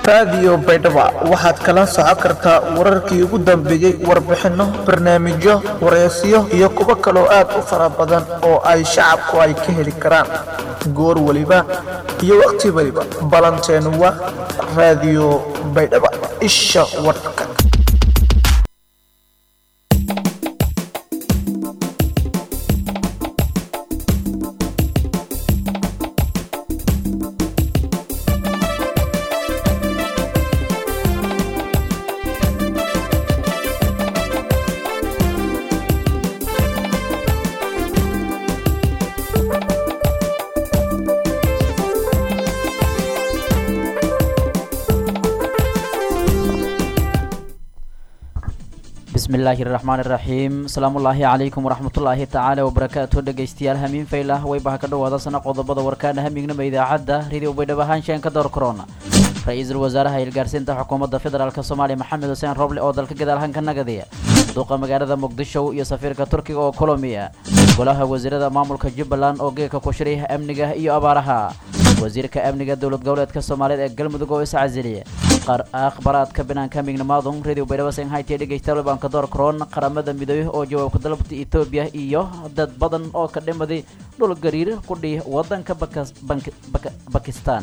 raadiyo baydhabo waxaad kala socon kartaa wararkii ugu dambeeyey warbixinno barnaamijyo wareysiyo iyo kuwo kaloo aad u fara badan oo ay shacabku ay ka heli karaan goor weliba iyo wakhti weliba balanteenu waa raadiyo baydhabo isha warka bismillaahi raxmaan iraxiim asalaamullaahi calaykum waraxmatullaahi tacaala wabarakaatu dhegaystayaal hamiin faylah waybaha ka dhowaada sana qodobada warkaana hamignama idaacadda radio baydhabo haanshaanka door korona ra-iisul wasaaraha ilgaarsiinta xukuumadda federaalk soomaaliya maxamed xuseen roble oo dalka gadaalhanka nagadiya duuqa magaalada muqdisho iyo safiirka turkiga oo kolomiya golaha wasiirada maamulka jubbaland oo geeka ku shiray amniga iyo abaaraha wasiirka amniga dowlad goboleedka soomaaliyeed ee galmudug oo iscasiliya akhbaraadka banaanka mignamaadun radio baydhabo senhaytiya dhegaystayaal baanka door koron qaramada midoobey oo jawaabka dalabta etoobiya iyo dad badan oo ka dhimaday dhul gariir ku dhihi wadanka bakistan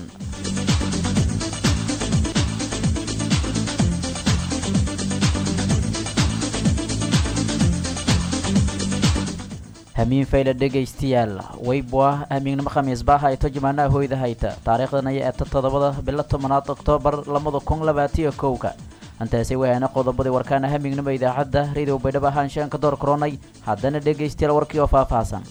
hamiin fayla dhegaystayaal weybwa hamiignimo khamiis baa hayto jimaanaha hoyda hayta taariikhdan ayaa eeta toddobada bilo tobanaad oktoobar labada kun labaatiyo kowka intaasi wayaana qodobadii warkaana hamiignimo idaacadda radio baydhabo ahaanshaanka door koronay haddana dhegaystayaal warkii oo faahfaahsan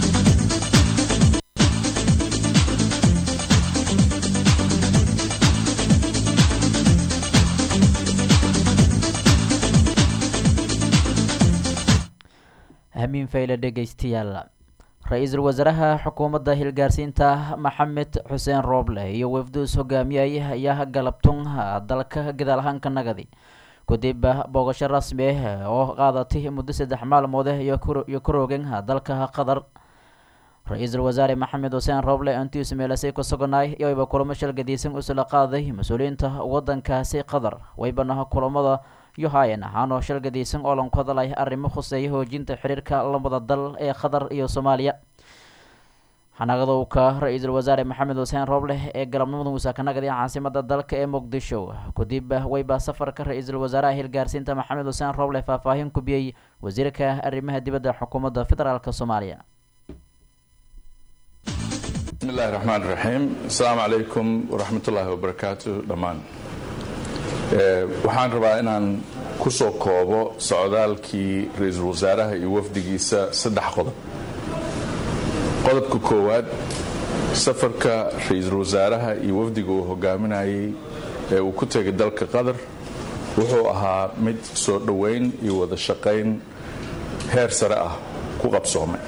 hamiin fayle dhegaystayaal ra-iisul wasaaraha xukuumadda hilgaarsiinta maxamed xuseen rooble iyo wafduus hogaamiyay ayaa galabtun dalka gadaalhanka nagadi kadib boogasho rasmi ah oo qaadatay muddo saddex maalmood iyo ka roogeen dalka qatar ra-iisul wasaare maxamed xuseen rooble intiisu meelasay ku suganaay iyoayba kulamo shalgadiisan usula qaaday mas-uuliyiinta wadankaasi qatar waybana kulamada yohayan ahaanoo shalgadiisan oo lanku hadalay arrimo khuseeya hoojinta xiriirka labada dal ee qatar iyo soomaaliya xanaaqadowka ra-iisul wasaare maxamed xuseen rooble ee galabnimada muusaakanagadi caasimada dalka ee muqdisho kadib wayba safarka ra-iisul wasaaraha hilgaarsiinta maxamed xuseen rooble faahfaahin kubiyey wasiirka arrimaha dibadda xukuumadda federaalk soomaaliya bismillahi raxmaan raxiim asalaamu calaykum waraxmatullaahi wabarakaatu dhammaan waxaan rabaa inaan ku soo koobo socdaalkii ra-iisul wasaaraha iyo wafdigiisa saddex qodob qodobka koowaad safarka ra-iisul wasaaraha iyo wafdiga uu hogaaminayay ee uu ku tegay dalka qatar wuxuu ahaa mid soo dhoweyn iyo wada shaqayn heer sare ah ku qabsoomay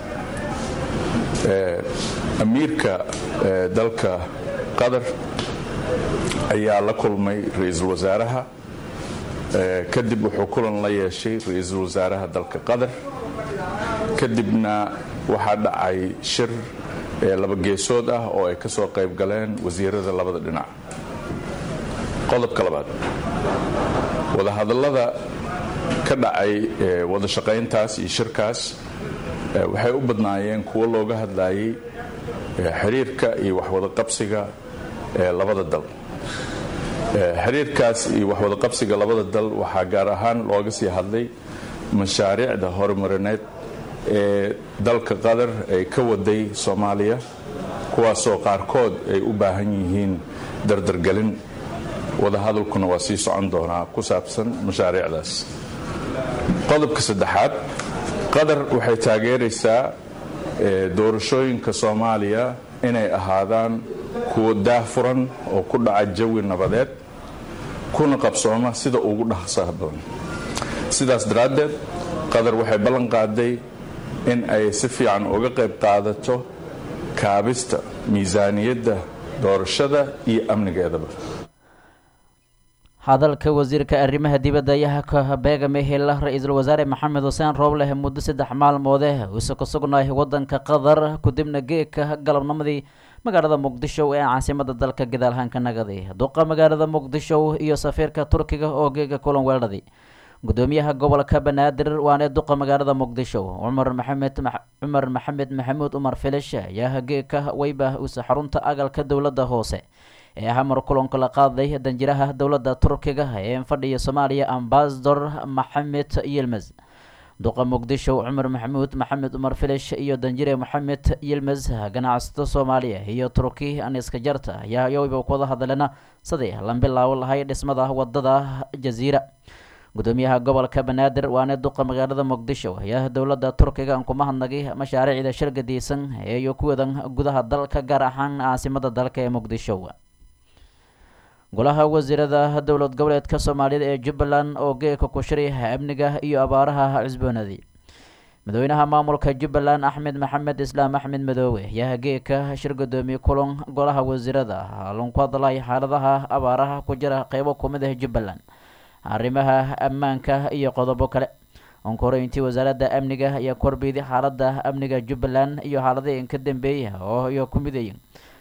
amiirka dalka qatar ayaa la kulmay ra-iisul wasaaraha kadib wuxuu kulan la yeeshay ra-iisul wasaaraha dalka qatar kadibna waxaa dhacay shir laba geesood ah oo ay ka soo qayb galeen wasiirada labada dhinac qodobka labaad wadahadallada ka dhacay wada shaqayntaas iyo shirkaas waxay u badnaayeen kuwo looga hadlayay xiriirka iyo waxwada qabsiga labada dal xiriirkaas iyo waxwada qabsiga labada dal waxaa gaar ahaan looga sii hadlay mashaariicda horumarineed ee dalka qatar ay ka waday soomaaliya kuwaasoo qaarkood ay u baahan yihiin dardargelin wadahadalkuna waa sii socon doonaa ku saabsan mashaariicdaas qodobka saddexaad qatar waxay taageeraysaa doorashooyinka soomaaliya inay ahaadaan kuwo daahfuran oo ku dhaca jawi nabadeed kuna qabsooma sida ugu dhaqsaha badan sidaas daraaddeed qatar waxay ballan qaaday in ay si fiican uga qayb qaadato kaabista miisaaniyadda doorashada iyo amnigeedaba hadalka wasiirka arrimaha dibadda ayaa ka beegame hela ra-iisul wasaare maxamed xuseen roobleh muddo saddex maalmoode uuse ku sugnaay wadanka qatar kadibna geedka galabnimadii magaalada muqdisho ee caasimada dalka gadaalhaanka nagadi duqa magaalada muqdisho iyo safiirka turkiga oo geega kulan weeradii gudoomiyaha gobolka banaadir waana duqa magaalada muqdisho cumar maxamed cumar maxamed maxamuud umar filish ayaa geeka weyba usa xarunta agalka dowladda hoose ee hamar kulanka la qaaday danjiraha dowladda turkiga ee fadhiya soomaaliya ambasador maxamed yilmes duqa muqdisho cumar maxamuud maxamed umar filish iyo danjire maxamed yilmes ganacsato soomaaliya iyo turki aniska jarta ayaa yowba kuwada hadleena sidii lan bilaabo lahay dhismada wadada jaziira gudoomiyaha gobolka banaadir waana duqa magaalada muqdisho ayaa dowladda turkiga aan kuma hadnagay mashaariicda shirgadiisan ee iyo kuwadan gudaha dalka gaar ahaan caasimada dalka ee muqdisho golaha wasiirada dowlad goboleedka soomaaliyada ee jubbaland oo geeka ku shiray amniga iyo abaaraha cusboonadii madaxweynaha maamulka jubbaland axmed maxamed islaam axmed madoowe ayaa geeka shir gudoomiye kulan golaha wasiirada lanku hadlay xaaladaha abaaraha ku jira qeybo kumid ah jubbaland arrimaha ammaanka iyo qodobo kale onkoreyntii wasaaradda amniga ayaa korbeeday xaalada amniga jubbaland iyo xaaladihii ka dambeeya oo iyo ku midayin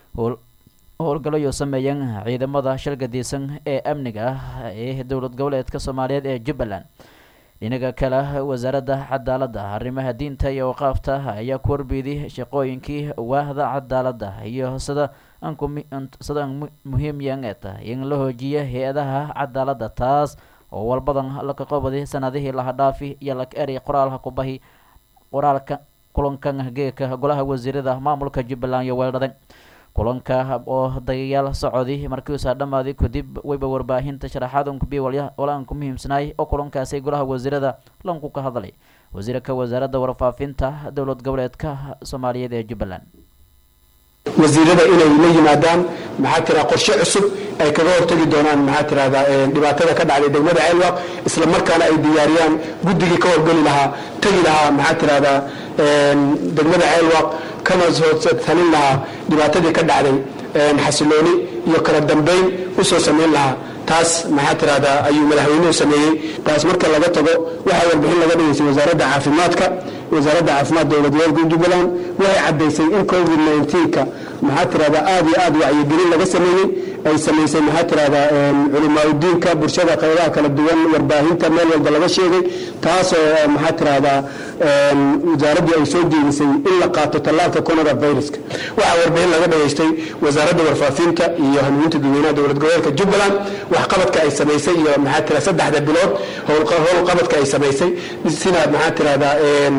howlgalayo sameeyeen ciidamada shirgadiisan ee amniga ah ee dowlad goboleedka soomaaliyeed ee jubbaland dhinaga kale wasaaradda cadaaladda arrimaha diinta iyo waqaafta ayaa ku warbeeday shaqooyinkii waahda cadaaladda iyo sida sida muhiimyan ee tahay in la hoojiya hay-adaha cadaaladda taas oo walbadan laka qobaday sanadihii laha dhaafi iyo laka eray qoraalha kubahi qoraalka kulankan geeka golaha wasiirada maamulka jubbaland iyo weeldhaday kulanka oo dagayaal socodi markiiuusaa dhammaaday kadib weyba warbaahinta sharaxaad unkubiy wala aan ku muhiimsanaay oo kulankaasi golaha wasiirada lanku ka hadlay wasiirka wasaaradda warfaafinta dowlad goboleedka soomaaliyeed ee jubbaland wasiirada inay la yimaadaan maxaa tiraa qorshe cusub ay kaga hortagi doonaan maxaa tirahdaa dhibaatada ka dhacday degmada ceelwaq isla markaana ay diyaariyaan guddigii ka howlgeli lahaa tegi lahaa maxaa tirahdaa degmada ceelwaq kana soo talin lahaa dhibaatadii ka dhacday xasilooni iyo kala dambeyn usoo samayn lahaa taas maxaa tirahdaa ayuu madaxweynuhu sameeyey taas marka laga tago waxaa warbixin laga dhigaysay wasaaradda caafimaadka wasaaradda caafimaad dowlad goboleedka jubbaland waxay caddaysay in covid 19ka maxaa tirahdaa aad iyo aad wacyigelin laga sameeyey ay samaysay maxaa tirahdaa culimaauddiinka bulshada qaybaha kala duwan warbaahinta meel walba laga sheegay taasoo maxaa tirahdaa wasaaraddii ay soo jeedisay in la qaato tallaalka coronaviruska waxaa warbixin laga dhageystay wasaaradda warfaafinta iyo hanuuninta dadweynaha dowlad goboleedka jubbaland waxqabadka ay samaysay iyo maxaa tira saddexda bilood howlqabadka ay samaysay sida maxaa tirahdaa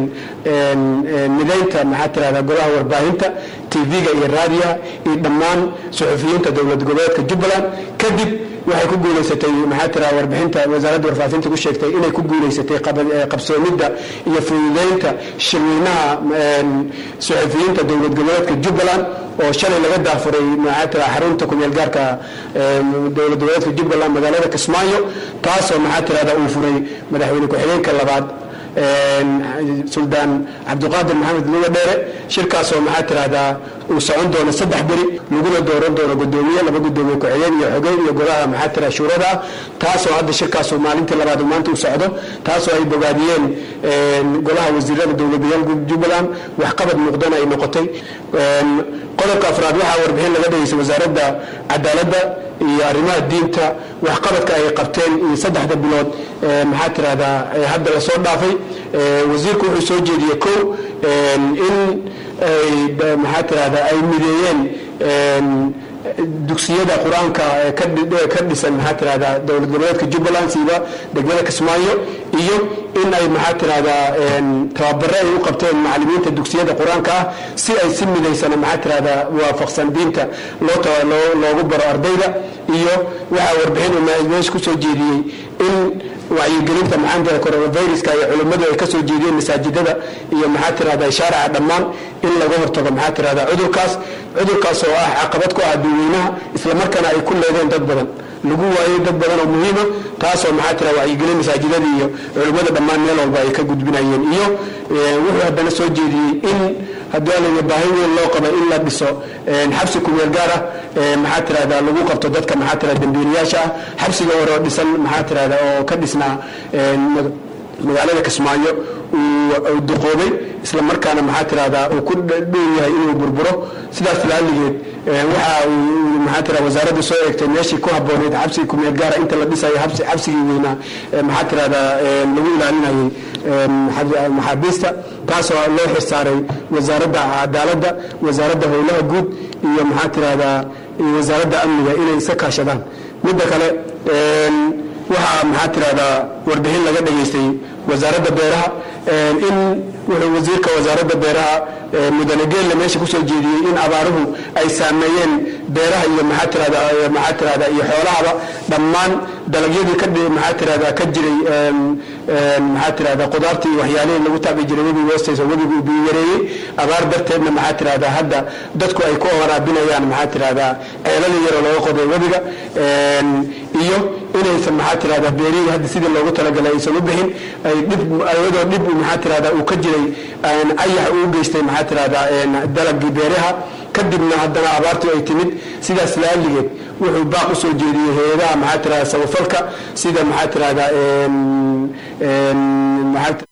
midaynta maxaa tirahdaa golaha warbaahinta tv-ga iyo raadiyaha iyo dhammaan suxufiyiinta dowlad goboleedka jubbaland kadib waxay ku guulaysatay maxaa tira warbixinta wasaaradda warfaafinta ku sheegtay inay ku guulaysatay qabsoomidda iyo fududeynta shirweynaha suxufiyiinta dowlad goboleedka jubbaland oo shalay laga daafuray maxaa tira xarunta kumeel gaarka dowlad goboleedka jubbaland magaalada kismaayo taasoo maxaa tirahda uu furay madaxweyne ku-xigeenka labaad suldaan cabdiqaadir maxamed luga dheere shirkaasoo maxaa tirahdaa uu socon doono saddex beri laguna dooran doono gudoomiye laba gudoomiye ku-xigeen iyo xogeen iyo golaha maxaa tira shuurada ah taasoo hadda shirkaasu maalintii labaad uu maanta u socdo taasoo ay bogaadiyeen golaha wasiirada dowladayaalka jubbaland waxqabad muuqdana ay noqotay qodobka afraad waxaa warbixin laga dhageysay wasaaradda cadaaladda iyo arrimaha diinta waxqabadka ay qabteen iyo saddexda bilood maxaa tirahdaa hadda lasoo dhaafay wasiirku wuxuu soo jeediyey kow in maxaa tirahdaa ay mideeyeen dugsiyada qur-aanka ka dhisan maxaa tirahdaa dowlad goboleedka jubbaland siiba degmada kismaayo iyo in ay maxaa tirahdaa tababare ay u qabteen macalimiinta dugsiyada qur-aanka ah si ay si midaysana maxaa tirahdaa waafaqsan diinta loogu baro ardayda iyo waxaa warbixin meesha kusoo jeediyey in wacyigelinta maxaantaa coronaviruska iyo culimmadu ay kasoo jeediyeen masaajidada iyo maxaa tirahdaa shaarica dhammaan in laga hortago maxaa tirahdaa cudurkaas cudurkaas oo ah caqabad ku ah dadweynaha islamarkaana ay ku leedeen dad badan lagu waayey dad badan oo muhiima taasoo maxaa tira wacyigelin masaajidada iyo culimmada dhammaan meel walba ay ka gudbinayeen iyo wuxuu haddana soo jeediyey in haddii alaya baahi weyn loo qaba in la dhiso xabsi kumeel gaar ah maxaa tirahdaa lagu qabto dadka maxaa tira dambiilayaasha ah xabsiga hore oo dhisan maxaa tirahdaa oo ka dhisnaa magaalada kismaayo uu duqoobay isla markaana maxaa tirahdaa uu ku dhow yahay inuu burburo sidaas laaligeed waxa uu maxaa tira wasaaradda soo eegtay meeshii ku habbooneyd xabsigii kumeel gaara inta la dhisayo xabsigii weynaa maxaa tirahdaa lagu ilaalinayay maxaabiista taasoo loo xilsaaray wasaaradda cadaaladda wasaaradda howlaha guud iyo maxaa tirahdaa wasaaradda amniga inay iska kaashadaan midda kale waxaa maxaa tirahdaa warbixin laga dhageystay wasaaradda beeraha in wuxuu wasiirka wasaaradda beeraha mudane geelle meesha kusoo jeediyey in abaaruhu ay saameeyeen beeraha iyo maxaa tirahda maxaa tirahda iyo xoolahaba dhammaan dalagyadii ka maxaa tirahda ka jiray maxaa tirahda qudaartii iyo waxyaalihii lagu taabi jiray webiga hoostiisa webigu uu biyo yareeyey abaar darteedna maxaa tirahda hadda dadku ay ku waraabinayaan maxaa tirahda ceelali yaroo laga qoday webiga iyo inaysan maxaa tirahda beerihii hadda sidii loogu talagalay aysan u bixin ay dhib iyadoo dhib maxaa tirahda uu ka jiray ayax uu geystay maxaa tirahda dalagii beeraha kadibna haddana abaartu ay timid sidaas laaligeed wuxuu baaq usoo jeediyey hay-adaha maxaa tirahda samafalka sida maxaa tirahda maxaa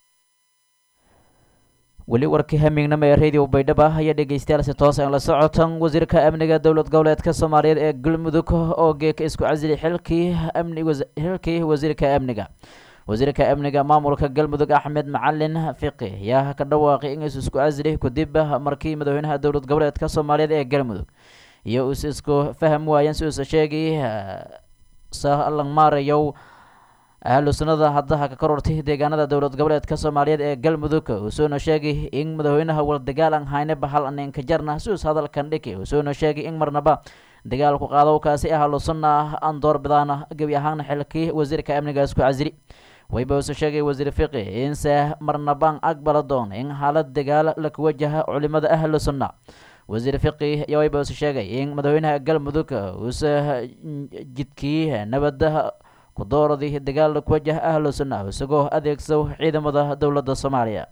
weli warkii hamignama ee radio baydhaba ayaa dhegeystayaal si toos aan la socotan wasiirka amniga dowlad goboleedka soomaaliyeed ee galmudug oo geeka isku casili xilkii amni xilkii wasiirka amniga wasiirka amniga maamulka galmudug axmed macalin fiqi ayaa ka dhawaaqay in is isku casili kadib markii madaxweynaha dowlad goboleedka soomaaliyeed ee galmudug iyo is isku faham waayeen si uusa sheegay salanmaarayow ahlu sunnada haddaha ka korortay deegaanada dowlad goboleedka soomaaliyeed ee galmudug usoona sheegay in madaxweynaha waldagaal aan hayne bahal aneenka jarna sius hadalkan dhiki usoona sheegay in marnaba dagaalku qaadowkaasi ahlu sunna aan doorbidaana gebi ahaana xilkii wasiirka amniga isku casili wayba use sheegay wasiir fiqi inse marnabaan aqbala doon in xaalad dagaal laku wajaha culimada ahlu sunna wasiir fiqi ayaa wayba use sheegay in madaxweynaha galmudug use jidkii nabada kudooradii dagaal ku wajah ahlu sunna isagoo adeegso ciidamada dowladda soomaaliya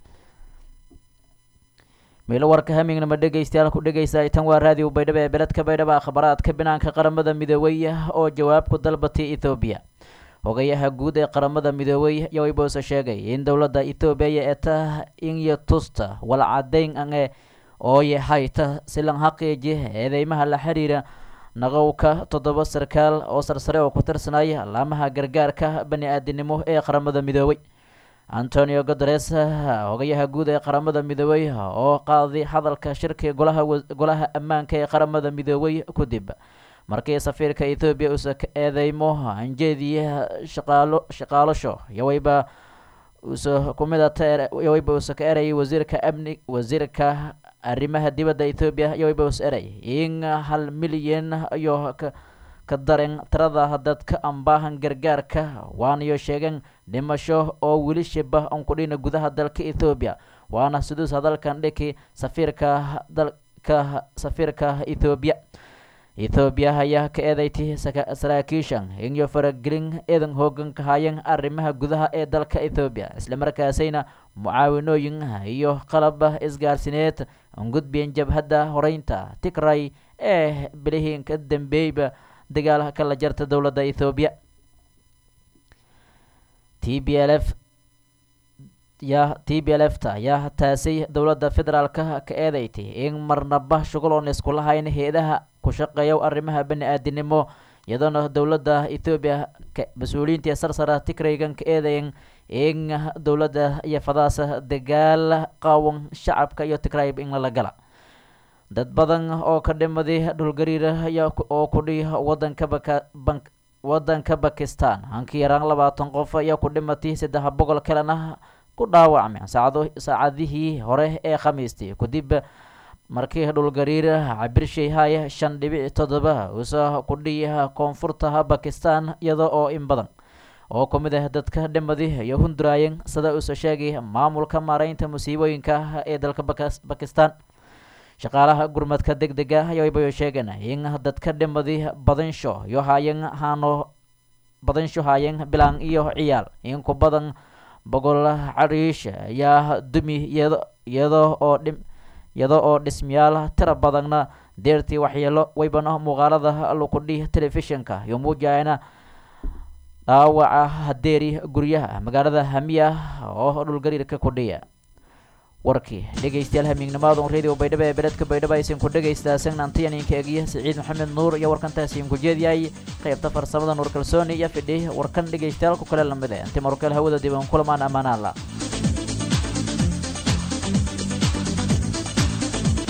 meelo warka hamignama dhegeystayaal ku dhegeysa tan waa raadiyo baydhabo ee beledka baydhabo akhbaraadka binaanka qaramada midoobey oo jawaab ku dalbatay ethoobiya hogayaha guud ee qaramada midoobey ayaa wayboose sheegay in dowladda ethoobiya ee ta inyo tusta walcadeyn ange ooye hayta silan xaqiiji eedeymaha la xiriira naqowka toddoba sarkaal oo sarsare oo ku tirsanaya laamaha gargaarka bani aadinimo ee qaramada midoobey antonio guteres hogayaha guud ee qaramada midoobey oo qaaday hadalka shirki golaha golaha ammaanka ee qaramada midoobey kadib markii safiirka ethoobiya uusa ka eedeymo anjeediya shaqaalo shaqaalasho yawayba uusa kumidata yawayba uusa ka erayay wasiirka amni wasiirka arrimaha dibadda ethoobiya yawayba us eray in hal milyan iyo ka daren tirada dadka ambaahan gargaarka waanayo sheegeen dhimasho oo weli shiba aan kudhina gudaha dalka ethoobiya waana siduus hadalkan dhiki safiirka dalka safiirka ethoobiya ethoobiya ayaa ka eedeyti saraakiishan inyo faragelin eedan hoogan ka haayeen arrimaha gudaha ee dalka ethoobiya islamarkaasayna mucaawinooyin iyo qalab isgaarsineed gudbiyeen jabhadda horeynta tigray ee bilihiin ka dambeeyba dagaal kala jarta dowladda ethoobiya t b l f yaa t b l f ta ayaa taasay dowladda federaalka ka eedeystay in marnaba shughul oon isku lahayn hay-adaha ku shaqeeya arrimaha bani aadinimo iyadoona dowladda ethoobiya mas-uuliyiintii sarsara tigraygan ka eedayen in dowladda iyo fadaasa dagaal qaawan shacabka iyo tigrayb in lala gala dad badan oo ka dhimaday dhulgariir oo kudhi wadanka baka wadanka bakistan hankii yaraan labaatan qof ayaa ku dhimatay saddex boqol kalena ku dhaawacmeen saacado saacadihii hore ee khamiistii kadib markii dhulgariir cabirshay haya shan dhibic toddoba usa kudhiya koonfurta bakistan iyada oo in badan oo ku mid ah dadka dhimadi iyo hunduraayen sida uuse sheegay maamulka maareynta musiibooyinka ee dalka bakistan shaqaalaha gurmadka deg dega ayaybayo sheegeen in dadka dhimadi badansho iyo haayeen haano badansho haayeen bilaan iyo ciyaal in ku badan boqol cariish ayaa dumi iyado oo dhim iyada oo dhismayaal tira badanna deertii waxyeelo waybana muuqaalada lukudhi telefishinka iyo muujayana dhaawaca hadeeri guryaha magaalada hamiya oo dhulgariirka kudhiya warkii dhegaystayaal hamiignimaadun radio baydhabo ee beledka baydhabo aysan ku dhagaystaa sagnaantiyaninka egiya siciid maxamed nuur iyo warkantaasiin ku jeediyay qaybta farsamada nuur kalsooni iyo fidhi warkan dhegaystayaal ku kale lamid eh intii markale hawada diban kulamaan ammaanaala